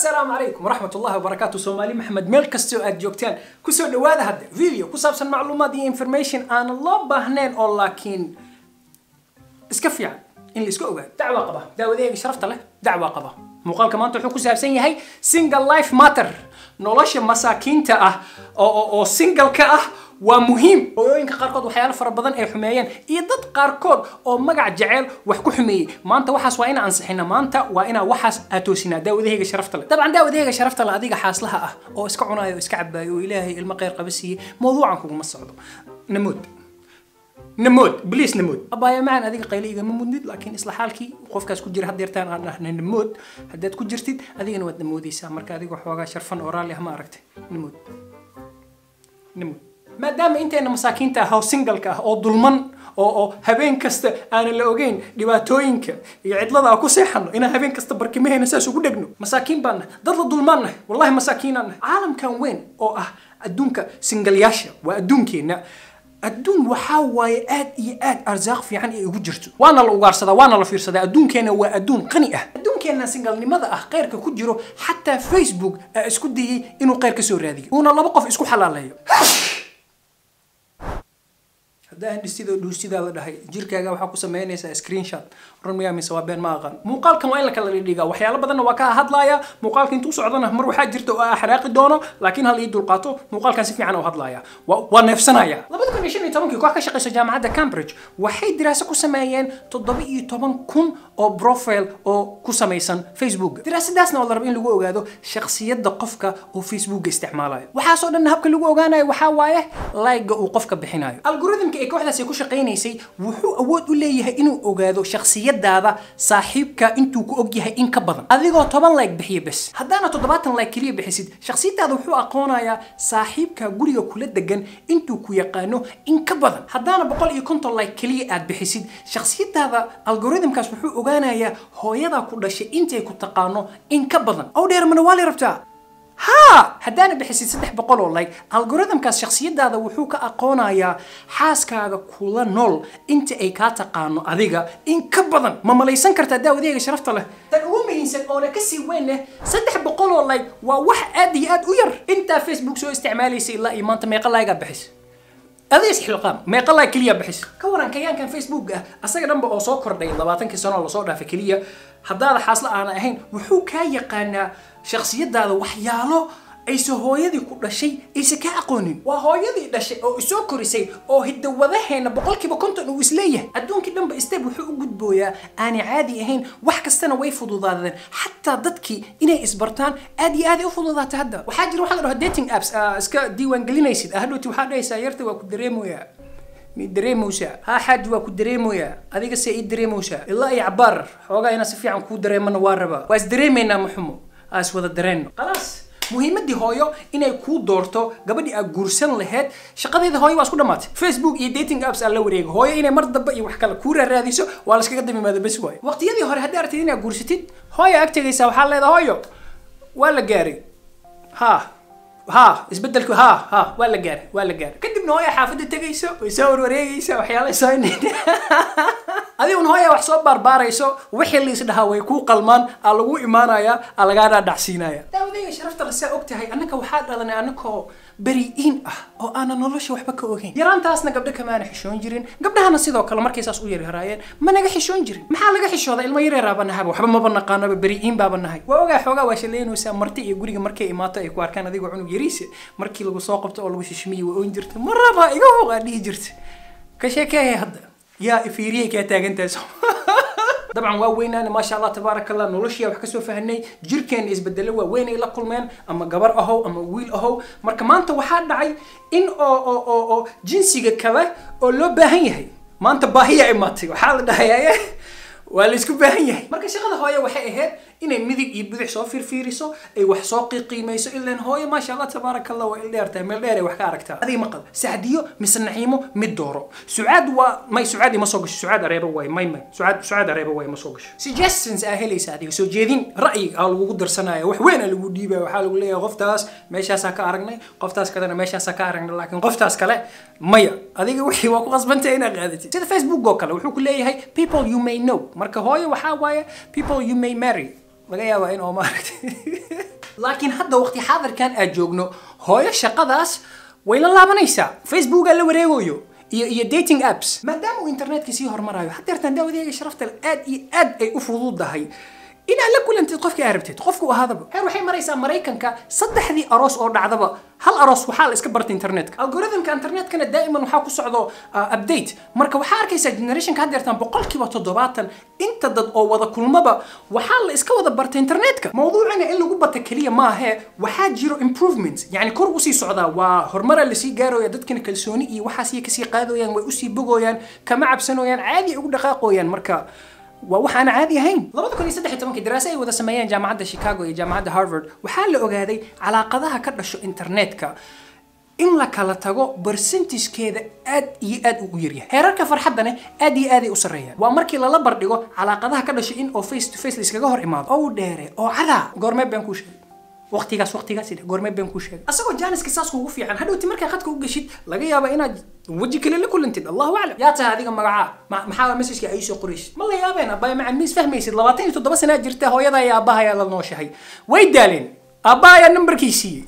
asalaamu calaykum waraxmat ullahi wabarakaatu soomaali maxamed meel kasta oo aad joogtaan kusoo dhawaada hadda video ku saabsan macluumaad iyo information aanan loo baahnayn oo laakiin iska fiican in la iska ogaado dacwaa qaba daawadeega sharafta leh dacwaa qaba muuqaalka maanta wuxuu ku saabsan yahay single life matter nolosha masaakiinta ah oo oo- oo single-ka ah waa muhiim hooyooyinka qaarkood waxyaalo fara badan ay xumeeyeen iyo dad qaarkood oo magac jeceel wax ku xumeeyey maanta waxaas waa inaan ansixina maanta waa inaa waxaas aad toosinaa daawadahayga sharafta leh dabcan daawadahayga sharafta leh adiga xaaslaha ah oo iska cunaayo oo iska cabaayo oo ilaahay ilmo khayr qaba siiyey mawduucan kuguma socdo namood namood bliis namood abaayo macaan adiga qaylo igama mudnid laakiin isla xaalkii qofkaas ku jira haddeertaan aan dhahna namood haddaad ku jirtid adigana waad namoodaysaa marka adiga waxoogaa sharfan oo raalli ah ma aragtay namood namood maadaama inteena masaakiinta ah oo singalka ah oo dulman oo oo habeen kasta aanan la ogeyn dhibaatooyinka iyo cidlada aan ku seexano inaan habeen kasta barkimaheena saas ugu dhegno masaakiin baan nahay dad la dulmaan nahay wallahi masaakiinaan nahay caalamkan weyn oo ah adduunka singalyaasha waa adduunkeenna adduun waxaa waaye aad iyo aad arsaaq fiican ay ugu jirto waana la ugaarsadaa waana la fiirsadaa adduunkeena waa adduun qani ah adduunkeena singalnimada ah khayrka ku jiro xataa facebook aa isku dayey inuu khayr ka soo raadiyo uuna laba qof isku xalaaleeyo haddaan dhisidoo dhuusidaa la dhahay jirkaaga waxaa ku samaynaysaa screenshot run miyaa mise waa been ma aqaan muuqaalkan waa in la kala dhigdhigaa waxyaalo badanna waa ka hadlaaya muuqaalka intuu socdana mar waxaa jirta oo ah xanaaqi doono laakiin hal ii dulqaato muuqaalkan si fiican u hadlaaya waa waa neefsanaya labada kun iyo shan iyo tobankii koox ka shaqaysa jaamacadda cambridge waxay diraaso ku sameeyeen toddoba iyo toban kun oo profile oo ku samaysan facebook diraasadaasna oo la rabo in lagu ogaado shakhsiyadda qofka oo facebooka isticmaalayo waxaasoo dhan habka lagu ogaanayo waxaa waaye like-ga uu qofka bixinayo algoritmka ee kooxdaasi ku shaqaynaysay wuxuu awood u leeyahay inuu ogaado shakhsiyadaada saaxiibka intuu ku og yahay in ka badan adigoo toban like bixiya bes haddaana toddobaatan like keliya bixisid shakhsiyadaada wuxuu aqoonayaa saaxiibka guriga kula degan intuu ku yaqaano in ka badan haddaana boqol iyo konton like keliya aad bixisid shakhsiyadaada algoritmkaas wuxuu ogaanayaa hooyadaa ku dhashay intay ku taqaano in ka badan ow dheer mana waa la rabtaa ها haddaana bixisid saddex boqol oo like algoritmkaas shakhsiyadaada wuxuu ka aqoonayaa xaaskaaga kula nool inta ay kaa taqaano adiga in ka badan ma malaysan kartaa daawadeega sharafta leh tan ugu muhiimsan oona kasii weyn leh saddex boqol oo like waa wax aad iyo aad u yar intaa facebook soo isticmaalaysa ilaa iyo maanta meeqa like aad bixis adiis xilqaam meeqa like keliya bixis ka waran kayaankan facebook ah asaga dhanba oo soo kordhay labaatankii sano oo lasoo dhaafay keliya haddaada xaasla aana ahayn wuxuu kaa yaqaanaa shakhsiyadaada waxyaalo ayse hooyadii ku dhashay ayse kaa aqoonin waa hooyadii dhashay oo isoo korisay oo hidawadaheena boqolkiiba konton uu isleeyahay adduunkii dhanba step wuxuu u gudbooyaa aanay caadi ahayn wax kastana way fududaadeen xataa dadkii inay isbartaan aad iyo aaday u fududaatay hadda waxaa jira waxa la dhaho dating apps aa iska diiwaan gelinaysid hadhowti waxaa dhahaysaa yarta waa ku dareemoyaa mi dareemowsaa haa xaaji waa ku dareemoyaa adiga se ii dareemowsaa ilaa iyo cabaar xoogaa inaan si fiican kuu dareemana waa rabaa waa is dareemaynaa maxumo aa is wada dareenno khalaas muhiimadii hooyo inay kuu doorto gabadhii aad guursan laheyd shaqadeeda hooyo waa isku dhammaatay facebook iyo dating apps aan la wareego hooyo inay mar dambe iyo wax kale kuu raaraadiso waa la iskaga damimaada bes waayo waqtiyadii hore haddii aragtid inaad guursatid hooyo ag tegaysaa waxaa leedahay hooyo waa la gaaray ha ha isbedelku ha ha waa la gaaray waa la gaaray kadibna hooya xaafadda tegayso way soo warwareegaysa waxyaala soo adiguna hooya wax soo baarbaarayso wixii la isdhahaa way kuu qalmaan aa lagu imaanayaa aa lagaa dhaadhacsiinaya daawadayga sharafta la saa og tahay annaka waxaa dhalanay annakoo beri'iin ah oo aanan nolosha waxba ka ogeyn yaraantaasna gabdho kamaana xishoon jirin gabdhahana sidoo kale markay saas u yaryaraayeen ma naga xishoon jirin maxaa laga xishooda ilmo yareeraaba nahaba waxba maba naqaanaba beri'iin baaba nahay waa ogaa xoogaa waa shaleynaysaa marti iyo guriga markay imaato ay ku arkaan adigoo cunug yariisa markii lagu soo qabto oo lagu shishmiye waa oon jirta maraba iga hooqaa dhihi jirta ka sheekeeya hadda yaa fiiriyay kaa taagantahay soo dabcan waa weynaana maasha allah tabaaraka allah noloshii wax kasoo fahnay jirkeena isbedelo waa weyn ay la kulmeen ama gabar ahow ama wiil ahow marka maanta waxaa dhacay in oo oo oo oo jinsiga kale oo loo baahan yahay maanta baahiya imaatay waxaa la dhahayaa waa la isku baahan yahay marka shaqada hooye waxay ahayd inay midig iyo bidix soo fiirfiiriso ay wax soo qiiqiimayso ilaan hooye maasha allah tabaaraka allah waa il dheer tahay meel dheer ay wax ka aragtaa adiga maqal sacdiyo mise naxiimo mid dooro sucaad waa may sucaad ima soo gasho sucaad areeba waay may may sucaad sucaad areeba waay ma soo gasho suggestions aa helaysa adiga soo jeedin ra'yi aa lagugu darsanaya wax weyn aa lagu dhiibaya waxaa lagu leeyahay qoftaas meeshaasaa ka aragnay qoftaas kalena meeshaasaa ka aragnay laakiin qoftaas kale maya adiga wixii waa ku qasbantay inaad qaadatid sida facebook oo kale wuxuu ku leeyahay people you may know marka hooyo waxaa waaye people you may marry laga yaabaa in oo maaragtay laakiin hadda waqti xaadirkan aad joogno hooyo shaqadaas way la laabanaysaa facebookaa la wareegayo iyo iyo dating apps maadaama uu internetka sii hormarayo hadeertaan daawadeega sharafta leh aad iyo aad ay u fududahay inaad la kulantid qofkii aad rabtid qofku ahaadaba heer waxay maraysaa maraykanka saddexdii aroos oo dhacdaba hal aroos waxaa la iska barta internetka algorithmka internetkana daa'iman waxaa ku socdo uh, update marka waxaa arkaysaa generationka haddeertaan boqolkiiba toddobaatan inta dad oo wada kulmaba waxaa la iska wada barta internetka mawduucina in lagu bata keliya maahee waxaa jiro improvement yani kor usii socdaa waa horumaraa lasii gaarooya dadkana kalsooni iyo waxaas iyo kasii qaadooyaan way usii bogooyaan kama cabsanooyaan caadi ay ugu dhaqaaqooyaan marka waa wax aan caadi ahayn labada kun iyo saddex iyo tobankii daraase ay wada sameeyeen jaamacadda chicago iyo jaamacadda harvard waxaa la ogaaday calaaqadaha ka dhasho internetka in la kala tago percentage-keeda aad iyo aad ugu yaryahay heerarka farxaddana aad iyo aaday u sarreeyaan waa markii lala bardhigo calaaqadaha ka dhasho in oo face to face la iskaga hor imaado oo dheere oo cadaa goormee baan kuu sheegay waqtigaas waqtigaas idhe goormee baan kuu sheegay asagoo jaaniska saas kugu fiican hadhowti markaa khadka u geshid laga yaaba inaad weji kale la kulantid allahu aclam yaa tahay adiga magacaa ma- maxaa messageka ay soo qoraysid ma la yaabeen abbaaya macaan miis fahmaysid labaatan iyo toddoba sanaa jirta hooyada iyo aabbahayaa la nooshahay way daaleen aabbahayaa nambarkii siiyey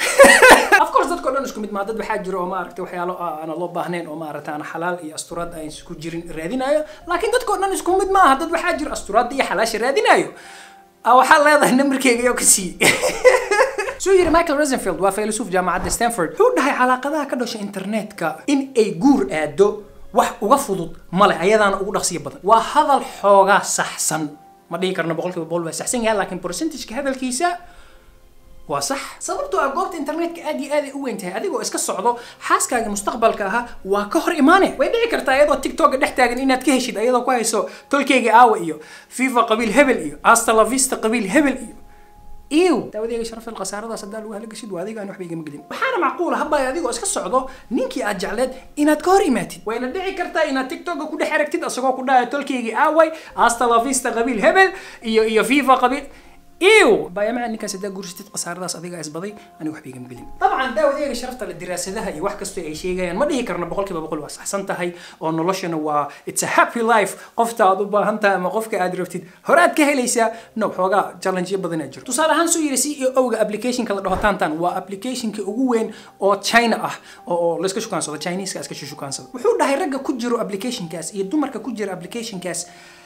of course dadka o dhan isku mid maa dad waxaa jiro oo maaragtay waxyaalo aana loo baahnayn oo maaragtay aan xalaal iyo asturaad aan isku jirin raadinayo laakiin dadka o dhan isku mid maaha dad waxaa jiro asturaadda iyo xalaasha raadinayo Ah, waxaa leedahay nambarkeyga yoo ka siiyey suu yiri michael rosenfield waa faylasuf jaamacadda stanford wuxuu dhahay calaaqadaha ka dhasha internetka in ay guur aado wax uga fudud male ayadaana ugu dhaqsiya badan waa hadal xoogaa saxsan ma dhihi karno boqolkiiba boqol waa saxsan yahay laakiin percentageka hadalkiisa waa sax sababtoo ah goobta internetka aad iyo aad ay u weyn tahay adigoo iska socdo xaaskaaga mustaqbalka ahaa waa ka hor imaane way dhici kartaa iyadoo tiktoka dhex taagan inaad ka heshid iyadoo ku hayso tolkeyga aawa iyo fifa qabiil hebel iyo asta la vista qabiil hebel iyo iw daawadeega sharafil khasaaradaas haddaa lagu halagashid waa adiga aan waxba igama gelin waxaana macquula habaya adigoo iska socdo ninkii aad jecleed inaad ka hor imaatid wayna dhici kartaa inaad tiktoka ku dhex aragtid asagoo ku dhahaya tolkeygii aaway asta la vista qabiil hebel iyo iyo fifa qabiil iw baayamaca ninkaas haddaa guursatid khasaaradaas adiga isbaday aniga waxba igama gelin dabcan daawadeega sharafta le diraasadaha iyo wax kastoo ay sheegayaan ma dhihi karno boqolkiiba boqol waa saxsan tahay oo noloshana waa it's a happy life qofta aad u baahan tahay ama qofka aad rabtid hore aad ka helaysaa no xoogaa challengeyo badan aa jirto tusaale ahaan soo yiri c e o ga applicationka la dhaho tantan waa applicationka ugu weyn oo china ah oo oo layska shukaansado chineska iska shukaansado wuxuu dhahay ragga ku jiro applicationkaas iyo dumarka ku jira applicationkaas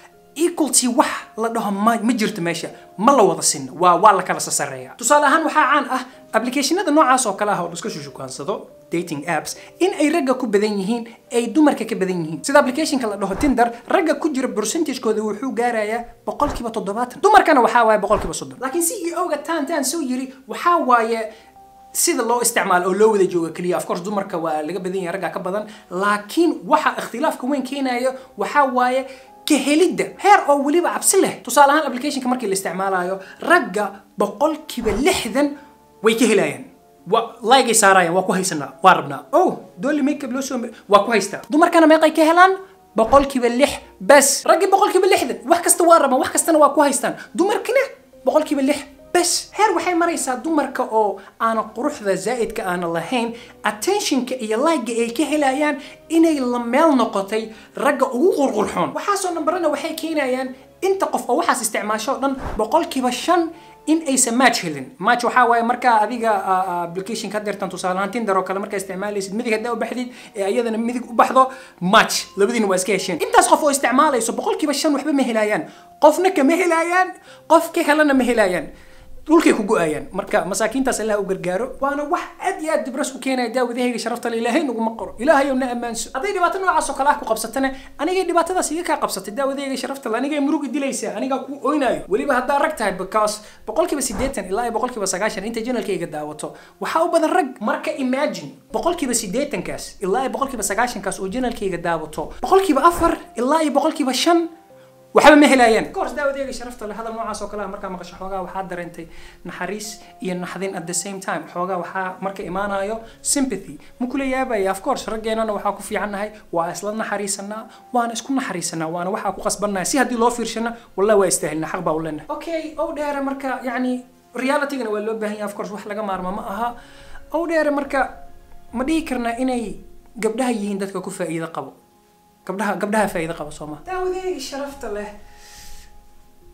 equalty wax la dhaho ma ma jirto meesha ma la wada sinna waa waa la kala sasareeya tusaale ahaan waxaa caan ah applicationada noocaas oo kale ah oo laska shukaansado dating apps in ay ragga ku badan yihiin ay dumarka ka badan yihiin sida applicationka la dhaho tinder ragga ku jira percentagekooda wuxuu gaarayaa boqolkiiba toddobaatan dumarkana waxaa waaye boqolkiiba soddon laakiin c e o ga taan taan soo yiri waxaa waaye sida loo isticmaalo oo loo wada jooga keliya of course dumarka waa laga badan yahay ragga ka badan laakiin waxa ikhtilaafka weyn keenayo waxaa waaye kahelidda heer oo weliba cabsi leh tusaale ahaan applicationka markii la isticmaalayo ragga boqolkiiba lixdan way ka helayaan wa laygay saarayaan waa ku haysanaa waa rabnaa oh dooli makeup loo soo waa ku haystaa dumarkana meeqay ka helaan boqolkiiba lix bas raggii boqolkiiba lixdan wax kasta waa rabaan wax kastana waa ku haystaan dumarkina boqolkiiba lix bas heer waxay maraysaa dumarka oo aana quruxda zaa'idka aana lahayn attentionka iyo like ay ka helayaan inay la meel noqotay ragga ugu qurqurxoon waxaasoo nambarana waxay keenayaan inta qof oo waxaas isticmaasho o dhan boqolkiiba shan in aysan match helin match waxaa waaye markaa adiga application ka dirtan tusaale ahaan tinder oo kale markaa isticmaalaysid midig haddaa u baxdid ee ayadana midig u baxdo match labadiina waa iska hesheen intaas qof oo isticmaalayso boqolkiiba shan waxba ma helayaan qofna kama helayaan qof ka helana ma helayaan dhulkay ku go-ayaan marka masaakiintaas allah u gargaaro waana wax aad iyo aad dibras u keenaya daawadahayga sharafta le ilaahay naguma qoro ilaahayow na ammaanso hadday dhibaato noocaas oo kale ah ku qabsatana anigay dhibaatadaas iga kaa qabsatay daawadahayga sharafta le anigay murug dilaysaa anigaa ku oynayo weliba haddaa rag tahay because boqolkiiba siddeetan ilaa iyo boqolkiiba sagaashan inta janalkayga daawato waxaa u badan rag marka imagine boqolkiiba siddeetankaas ilaa iyo boqolkiiba sagaashankaas oo janalkayga daawato boqolkiiba afar ilaa iyo boqolkiiba shan waxba ma helayaan course daawadeega sharafta leh hadal noocaas oo kale ah markaa maqasho xoogaa waxaa dareentay naxariis iyo naxdin at the same time xoogaa waxaa marka imaanayo sympathy ma kula yaabaya of course raggeenana waxaa ku fiicannahay waa isla naxariisanaa waana isku naxariisanaa waana waxaa ku qasbannahay si haddii loo fiirshana wallahi waa istaahilna xaq baa u leenahay okay ow dheere marka yacni realitygana waa loo baahan yahay of course wax laga maarmo ma aha ow dheere marka ma dhihi karnaa inay gabdhaha yihiin dadka ku faa'iido qabo gabdhaha gabdhaha faa'iido qaba soo ma daawadeega sharafta leh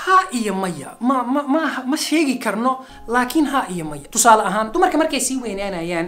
ha iyo maya ma ma ma ma sheegi karno laakiin ha iyo maya tusaale ahaan dumarka markay sii weynaanayaan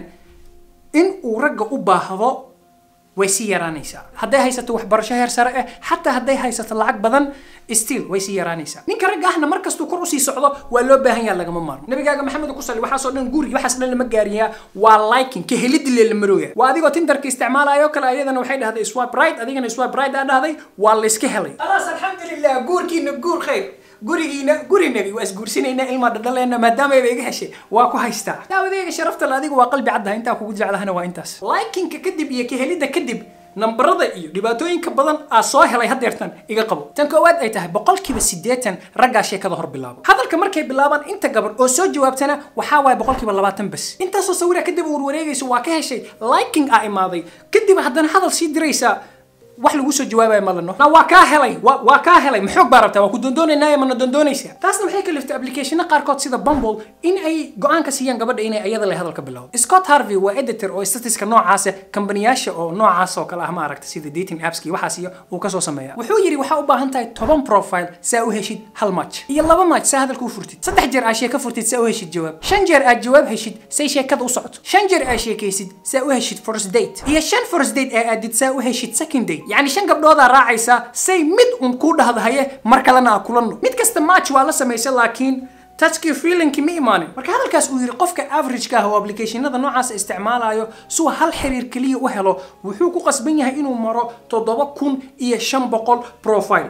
in uu ragga u baahdo way sii yaraanaysaa hadday haysato waxbarasho heer sare ah xataa hadday haysato lacag badan still way sii yaraanaysaa ninka ragga ahna markastuu kor usii socdo waa loo baahan yaha lagama maarmo nabigaaga maxamed ku sali waxaasoo dhan guri waxaas dhan lama gaariyaa waa liking ka heliddi lee la marooya waa adigoo tindarka isticmaalayo kale ayadana waxay dhahday swipe right adigana swipe right aa dhahday waa layska helay khalaas alxamdulilah guurkiina guur khayr gurigiina guri nebi waa isguursinaynaa ilmaa dhadhaleena maadaamaba iga heshay waa ku haystaa daawadeyga sharafta le adiga waa qalbi caddaha intaa kugu jeclahana waa intaas likinka kadib iyo kahelidda kadib nambarada iyo dhibaatooyinka badan aa soo helay hadeertan iga qabo tan koowaad ay tahay boqolkiiba siddeetan raggaa sheekada hor bilaabo hadalka markay bilaabaan inta gabadh oo soo jawaabtana waxaa waaye boqolkiiba labaatan bas intaasoo sawira kadib uur wareegayso waa ka heshay liking aa imaaday kadib haddana hadal sii diraysaa wax lagu soo jawaabayo malano na waa kaa helay waa waa kaa helay maxoog baa rabtaa waa ku doondoonaynaaye mana doondoonaysaa taasna waxay kaliftay applicationo qaarkood sida bumble in ay go-aan ka siiyaan gabadha inay ayada leh hadalka bilowdo scott harvey waa editor oo statiska noocaasa kambaniyaasha oo noocaas oo kale ah ma aragta sida dating appski waxaas iyo uu kasoo sameeya wuxuu yidhi waxaa u baahan tahay toban profile saa u heshid hal match iyo laba match saa hadalka u furtid saddex jeer aad sheeko furtid saa u heshid jawaab shan jeer aad jawaab heshid say sheekada u socoto shan jeer aad sheekaysid saa u heshid first date iyo shan first date aa aadid saa u heshid second date يعني shan gabdhoodaa raacaysa say mid un kuu dhahdahaye mar kalena aa kulanno mid kasta match waa la samaysa laakiin touchkii feelingki ma imaanin marka hadalkaas uu yidhi qofka averageka ah oo applicationada noocaas isticmaalayo suu hal xiriir keliya u helo wuxuu ku qasban yahay inuu maro toddoba kun iyo shan boqol profile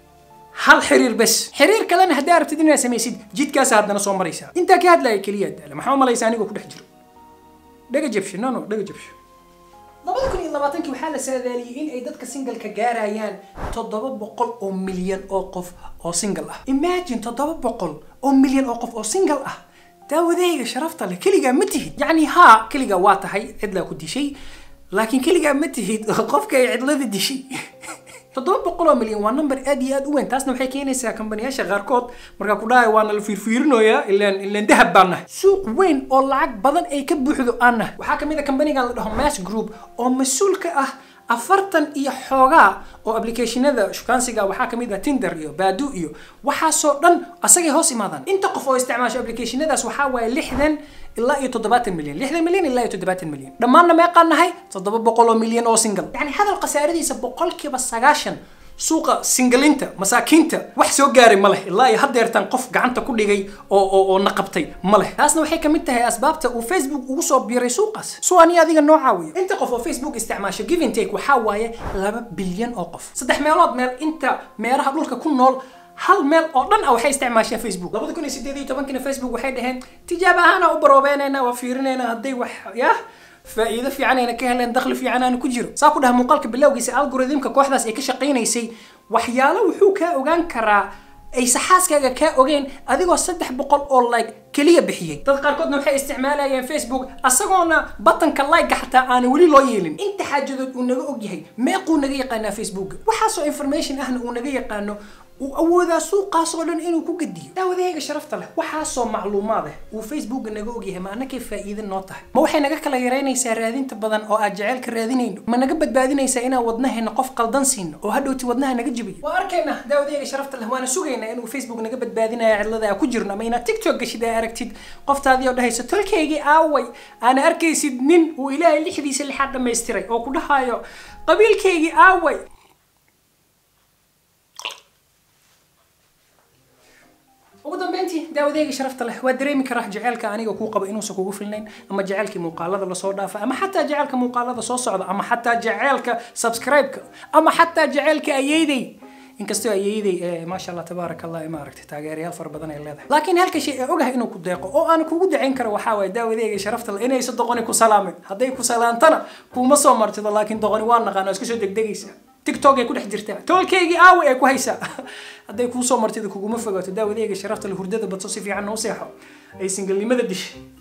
hal xiriir bes xiriir kalena haddii arabtid inaad samaysid jidkaasa haddana soo maraysaa intaa ka hadlaya keliya daala maxaa u malaysa anigoo ku dhex jiro dhaga jabsho no no dhaga jabsho labada kun iyo labaatankii waxaa la saadaaliyey in ay dadka singalka gaarayaan toddoba boqol oo milyan oo qof oo single ah imagine toddoba boqol oo milyan oo qof oo single ah daawadeyga sharafta leh keligaa ma tihid yacni haa keligaa waa tahay cidlaa ku dishay laakiin keligaa ma tihid qofka ay cidlada dishay toddoba boqol oo milyan waa number aad iyo aad u weyn taasna waxay keenaysaa kambaniyaasha qaarkood markaa ku dhahay waana la fiirfiirinoyaa ilaan ilaan dahab baan nahay suuq weyn oo lacag badan ay ka buuxdo aan nahay waxaa kamid a kambanigan la dhaho mass group oo mas-uul ka ah afartan iyo xoogaa oo applicationada shukaansiga waxaa kamid ah tinder iyo baadu iyo waxaasoo dhan asagay hoos imaadaan inta qof oo isticmaasho applicationadaas waxaa waaye lixdan ilaa iyo toddobaatan milyan lixdan milyan ilaa iyo toddobaatan milyan dhammaanna meeqaan nahay toddoba boqol oo milyan oo single yacni hadal khasaaradiisa boqolkiiba sagaashan suuqa singalinta masaakiinta wax soo gaaray ma leh ilaa iyo haddeertan qof gacanta ku dhigay oo oo oo naqabtay ma leh taasna waxay ka mid tahay asbaabta uu facebook ugu soo biiray suuqaas soo ani adiga noo caawiyo inta qof oo facebook isticmaasho give and take waxaa waaye laba bilyan oo qof saddex meelood meel inta meeraha dhulka ku nool hal meel oo dhan ah waxay isticmaashaa facebook labada kun iyo sideed iyo tobankina facebook waxay dhaheen tijaab ahaana u baroobeynayna waa fiirinayna hadday wax yah faa'iido fiican ayna ka heleen dakhli fiican aana ku jiro saa ku dhaha muuqaalka bilowgiisa algoritmka kooxdaas ay ka shaqaynaysay waxyaalo wuxuu kaa ogaan karaa ay saxaaskaaga kaa ogeen adigoo saddex boqol oo like keliya bixiyey dad qaarkoodna waxay isticmaalayeen facebook asagoona batanka like-ga xataa aana weli loo yeelin inta xaajadood uu naga og yahay meequu naga yaqaanaa facebook waxaasoo information ahna uu naga yaqaano uu awoodaa suuqaas oo dhan inuu ku gediyo daawadahayga sharafta leh waxaasoo macluumaad ah uu facebooka naga ogyahay ma annakay faa'iide noo tahay ma waxay naga kala yaraynaysaa raadinta badan oo aad jaceylka raadinayno ma naga badbaadinaysaa inaan wadnaheena qof qaldan siino oo hadhowti wadnaha naga jibiyo waa arkayna daawadahayga sharafta leh waana sugaynaa inuu facebook naga badbaadinaya cidlada aa ku jirno ama inaad tiktok gashid aa aragtid qoftaadii oo dhahaysa tolkaygii aaway aana arkaysid nin uu ilaahay lixdiisa lixaad dhammaystiray oo ku dhahayo qabiilkaygii aaway ugu dambeyntii daawadeyga sharafta leh waa dareemi karaa jaceylka aniga kuu qabo inuusan kugu filnayn ama jaceylkii muuqaalada lasoo dhaafa ama xataa jaceylka muuqaalada soo socda ama xataa jaceylka subscribe-ka ama xataa jaceylka ayeydey inkastoo ayeeyday maasha allah tabaaraka allah ma aragtay taageerayaal fara badan ay leedahay laakiin halka shay ee ogahay inuu ku deeqo oo aan kugu dacayn karo waxaa waaye daawadeyga sharafta leh inaysa doqoni ku salaamin hadday ku salaantana kuuma soo martido laakiin doqoni waa naqaan oo iska soo degdegaysa tiktok ay ku dhex jirtaa toolkaygii aawi ay ku haysaa hadday kuu soo martido kuguma fogaato daawadeyga sharafta leh hurdada badso si fiican noo seexo ay singalnimada dishay